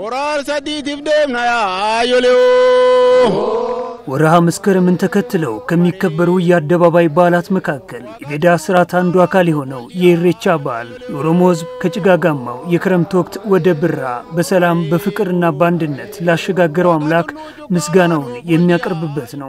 ሆራር ሰዲቲፍ ደምና አዮሌው ወርሃ መስከረምን ተከትለው ከሚከበሩ የአደባባይ በዓላት መካከል የገዳ ስርዓት አንዱ አካል የሆነው የኢሬቻ በዓል የኦሮሞ ሕዝብ ከጭጋጋማው የክረምት ወቅት ወደ ብራ በሰላም በፍቅርና በአንድነት ላሸጋገረው አምላክ ምስጋናውን የሚያቀርብበት ነው።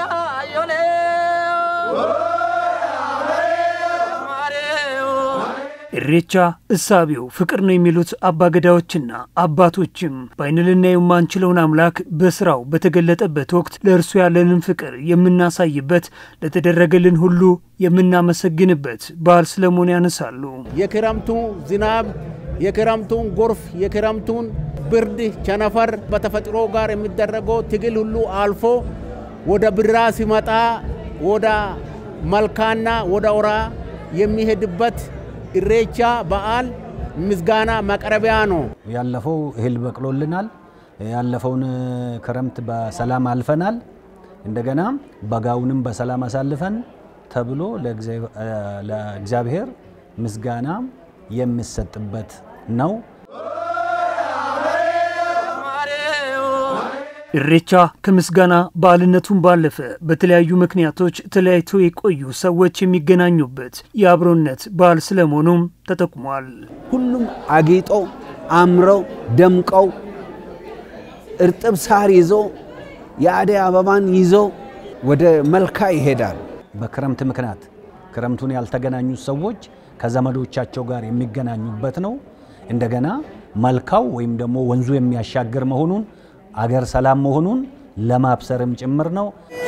ኢሬቻ እሳቤው ፍቅር ነው የሚሉት አባገዳዎችና አባቶችም በዓይን ልናየው የማንችለውን አምላክ በስራው በተገለጠበት ወቅት ለእርሱ ያለንን ፍቅር የምናሳይበት፣ ለተደረገልን ሁሉ የምናመሰግንበት በዓል ስለመሆኑ ያነሳሉ። የክረምቱ ዝናብ፣ የክረምቱን ጎርፍ፣ የክረምቱን ብርድ፣ ቸነፈር በተፈጥሮ ጋር የሚደረገው ትግል ሁሉ አልፎ ወደ ብራ ሲመጣ ወደ መልካና ወደ ኦራ የሚሄድበት ኢሬቻ በዓል ምስጋና ማቅረቢያ ነው። ያለፈው እህል በቅሎልናል። ያለፈውን ክረምት በሰላም አልፈናል። እንደገና በጋውንም በሰላም አሳልፈን ተብሎ ለእግዚአብሔር ምስጋና የሚሰጥበት ነው። ኢሬቻ ከምስጋና በዓልነቱን ባለፈ በተለያዩ ምክንያቶች ተለያይተው የቆዩ ሰዎች የሚገናኙበት የአብሮነት በዓል ስለመሆኑም ተጠቁሟል። ሁሉም አጊጠው አምረው ደምቀው እርጥብ ሳር ይዞ የአደይ አበባን ይዞ ወደ መልካ ይሄዳል። በክረምት ምክንያት ክረምቱን ያልተገናኙ ሰዎች ከዘመዶቻቸው ጋር የሚገናኙበት ነው። እንደገና መልካው ወይም ደግሞ ወንዙ የሚያሻግር መሆኑን አገር ሰላም መሆኑን ለማብሰርም ጭምር ነው።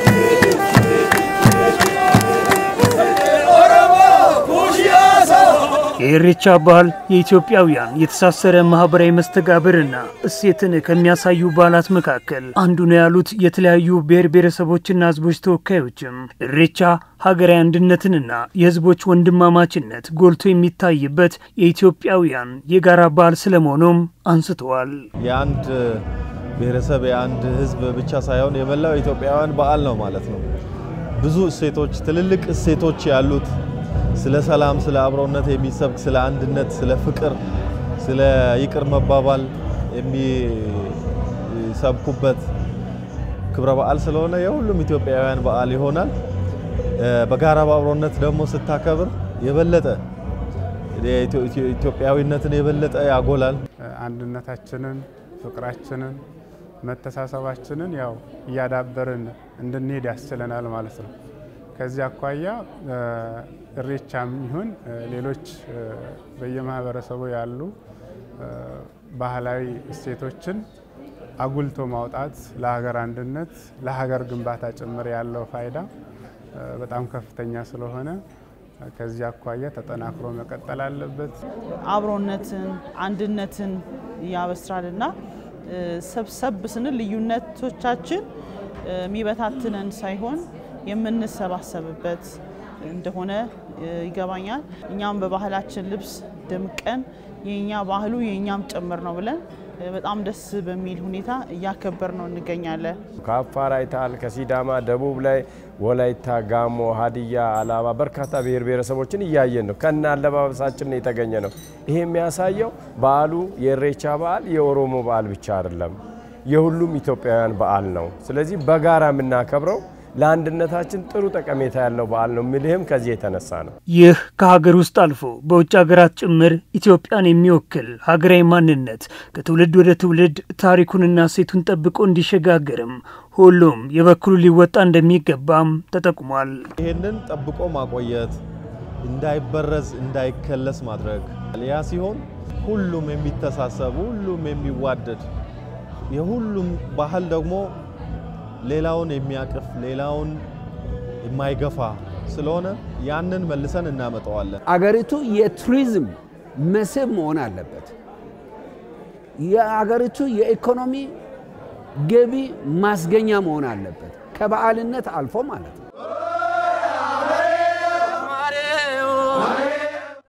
የኢሬቻ በዓል የኢትዮጵያውያን የተሳሰረ ማህበራዊ መስተጋብርና እሴትን ከሚያሳዩ በዓላት መካከል አንዱ ነው ያሉት የተለያዩ ብሔር ብሔረሰቦችና ሕዝቦች ተወካዮችም ኢሬቻ ሀገራዊ አንድነትንና የሕዝቦች ወንድማማችነት ጎልቶ የሚታይበት የኢትዮጵያውያን የጋራ በዓል ስለመሆኑም አንስተዋል። የአንድ ብሔረሰብ የአንድ ህዝብ ብቻ ሳይሆን የመላው ኢትዮጵያውያን በዓል ነው ማለት ነው። ብዙ እሴቶች፣ ትልልቅ እሴቶች ያሉት ስለ ሰላም፣ ስለ አብሮነት የሚሰብክ ስለ አንድነት፣ ስለ ፍቅር፣ ስለ ይቅር መባባል የሚሰብኩበት ክብረ በዓል ስለሆነ የሁሉም ኢትዮጵያውያን በዓል ይሆናል። በጋራ በአብሮነት ደግሞ ስታከብር የበለጠ ኢትዮጵያዊነትን የበለጠ ያጎላል። አንድነታችንን፣ ፍቅራችንን፣ መተሳሰባችንን ያው እያዳበርን እንድንሄድ ያስችለናል ማለት ነው። ከዚህ አኳያ ኢሬቻም ይሁን ሌሎች በየማህበረሰቡ ያሉ ባህላዊ እሴቶችን አጉልቶ ማውጣት ለሀገር አንድነት፣ ለሀገር ግንባታ ጭምር ያለው ፋይዳ በጣም ከፍተኛ ስለሆነ ከዚህ አኳያ ተጠናክሮ መቀጠል አለበት። አብሮነትን፣ አንድነትን ያበስራልና ሰብሰብ ስንል ልዩነቶቻችን የሚበታትነን ሳይሆን የምንሰባሰብበት እንደሆነ ይገባኛል። እኛም በባህላችን ልብስ ደምቀን የኛ ባህሉ የእኛም ጭምር ነው ብለን በጣም ደስ በሚል ሁኔታ እያከበር ነው እንገኛለን። ከአፋር አይተሃል፣ ከሲዳማ ደቡብ ላይ ወላይታ፣ ጋሞ፣ ሀዲያ፣ አላባ በርካታ ብሔር ብሔረሰቦችን እያየን ነው። ከነ አለባበሳችን የተገኘ ነው። ይሄ የሚያሳየው በዓሉ የኢሬቻ በዓል የኦሮሞ በዓል ብቻ አይደለም፣ የሁሉም ኢትዮጵያውያን በዓል ነው። ስለዚህ በጋራ የምናከብረው ለአንድነታችን ጥሩ ጠቀሜታ ያለው በዓል ነው የሚልህም ከዚህ የተነሳ ነው። ይህ ከሀገር ውስጥ አልፎ በውጭ ሀገራት ጭምር ኢትዮጵያን የሚወክል ሀገራዊ ማንነት ከትውልድ ወደ ትውልድ ታሪኩንና ሴቱን ጠብቆ እንዲሸጋገርም ሁሉም የበኩሉ ሊወጣ እንደሚገባም ተጠቁሟል። ይህንን ጠብቆ ማቆየት፣ እንዳይበረዝ እንዳይከለስ ማድረግ ያ ሲሆን ሁሉም የሚተሳሰብ ሁሉም የሚዋደድ የሁሉም ባህል ደግሞ ሌላውን የሚያቅፍ ሌላውን የማይገፋ ስለሆነ ያንን መልሰን እናመጣዋለን። አገሪቱ የቱሪዝም መስህብ መሆን አለበት። የአገሪቱ የኢኮኖሚ ገቢ ማስገኛ መሆን አለበት። ከበዓልነት አልፎ ማለት ነው።